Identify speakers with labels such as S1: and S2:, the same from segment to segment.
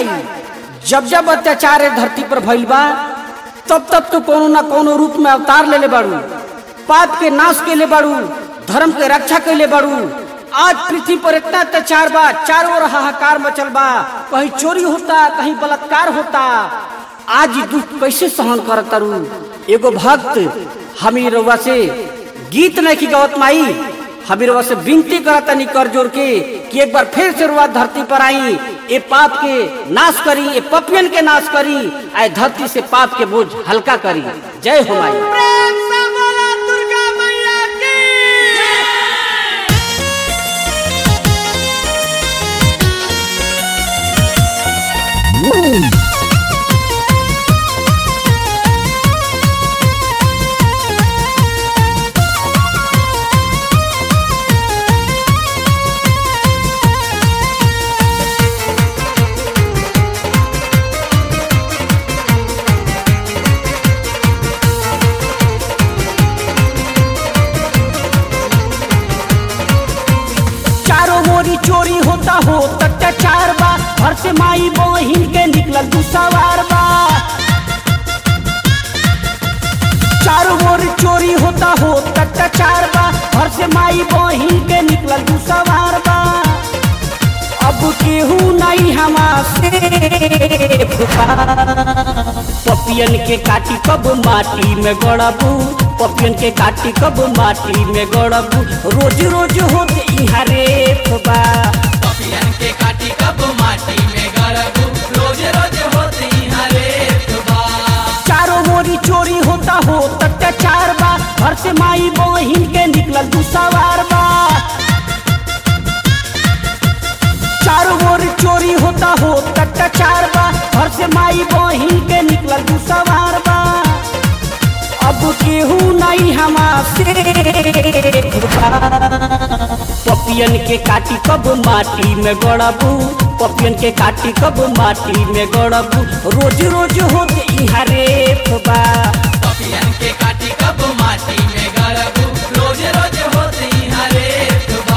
S1: माई जब जब अत्याचार है धरती पर भइल बा तब तब तो कोनो ना कोनो रूप में अवतार लेले बाड़ू पाप के नाश के ले बाड़ू धर्म के रक्षा के ले बाड़ू आज पृथ्वी पर इतना अत्याचार बा चारों ओर हाहाकार मचल बा कहीं चोरी होता कहीं बलात्कार होता आज ई दुख कैसे सहन करत तारू एगो भक्त हमी रउआ से गीत नहीं की गवत माई हमी रउआ से विनती करत तनी कर जोर के कि एक बार फिर से रुआ धरती पर आई ए पाप के नाश करी ए पपियन के नाश करी आए धरती से पाप के बोझ हल्का करी जय हो माई
S2: प्रेम से बोला दुर्गा मैया की
S1: चारों मोरी चोरी होता हो अत्याचार बा घर से माई बहिन के निकलल दू सवार बा चारों मोरी चोरी होता हो अत्याचार बा घर से माई बहिन के निकलल दू सवार बा अब केहू नहीं हमासे पपियन के काटी कब माटी में गड़बू पपियन के काटी कब माटी में गड़बू रोज रोज होते इहाँ रेप बा
S2: पपियन के काटी कब माटी में गड़बू रोज रोज होती हरे बा
S1: चारों मोरी चोरी होता हो अत्याचार बा घर से माई बहिन के निकलल दू सवार बा चारों ओर चोरी होता हो अत्याचार बा घर से माई बहिन के निकलल दू सवार बा अब केहू नहीं हमासे पपियन के काटी कब माटी में गड़बू पपियन के काटी कब माटी में गड़बू रोज रोज होते इहाँ रेप बा
S2: पपियन के काटी कब माटी में गड़बू रोज रोज होती हरे बा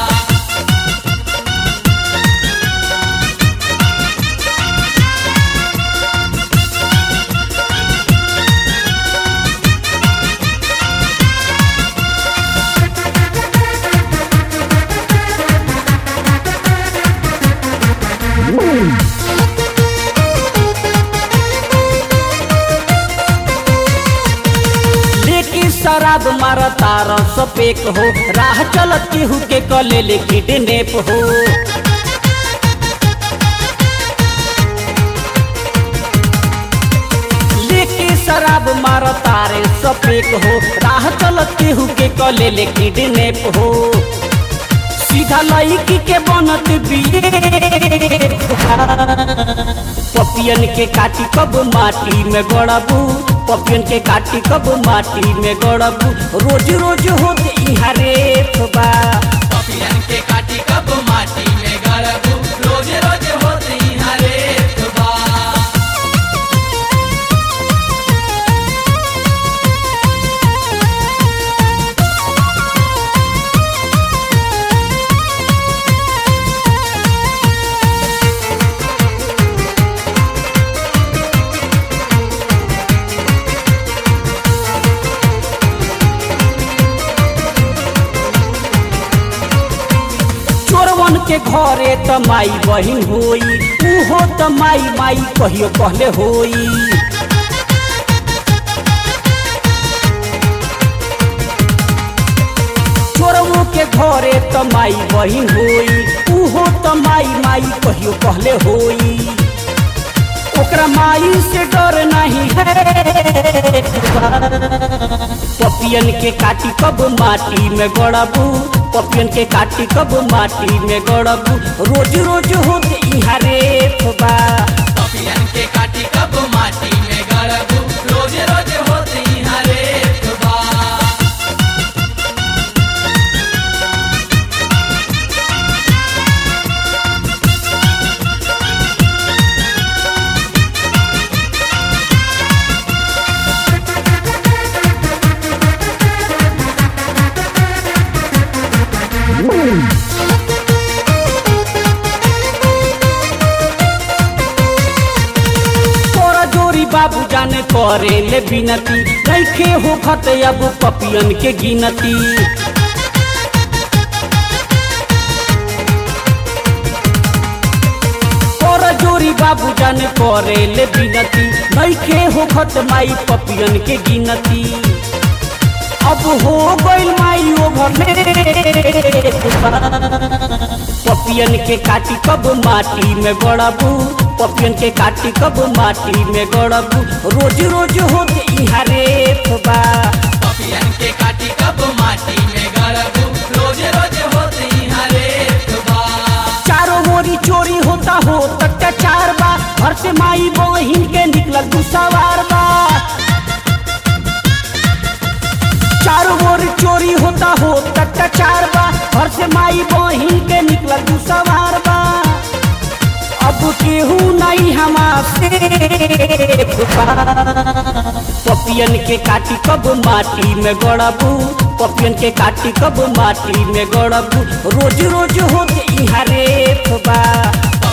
S1: लेके शराब मारा तारा सपेक हो राह चलत केहू के कले ले किडनेप हो लेके शराब मारा तारे सपेक हो राह चलत केहू के कले ले किडनेप हो सीधा लड़की के बनत बिये पपियन के काटी कब माटी में गड़बू पपियन के काटी कब माटी में गड़बू रोज रोज होते इहाँ रेप बा
S2: पपियन के काटी कब माटी में गड़बू रोज रोज होती हरे बा
S1: चोरवन के घरे त माई बहिन होई उहो त माई माई कहियो कहले होई चोरवो के घरे त माई बहिन होई उहो त माई माई कहियो कहले होई ओकरा माई से डर नहीं है पपियन के काटी कब माटी में गड़बू पपियन के काटी कब माटी में गड़बू रोज रोज होते इहाँ रेप बा
S2: पपियन के काटी कब माटी में गड़बू रोज रोज होती हरे बा
S1: पपियन जाने करे ले बिनती नइखे हो खत अब पपियन के गिनती कर जोरी बाबू जाने करे ले बिनती नइखे हो खत माई पपियन के गिनती अब हो गइल माई ओभर पपियन के काटी कब माटी में गड़बू पपियन के काटी कब माटी में गड़बू रोज रोज होत इहा रेत बा
S2: पपियन के काटी कब माटी में गड़बू रोज रोज होती हरे बा
S1: चारों मोरी चोरी होता हो अत्याचार बा घर से माई बहिन के निकलल दू सवार बा चारों ओर चोरी होता हो अत्याचार बा घर से माई बहिन के निकलल दू सवार बा अब केहू नहीं हमारे पपियन के काटी कब माटी में गड़बू पपियन के काटी कब माटी में गड़बू रोज रोज होत इहा रेत बा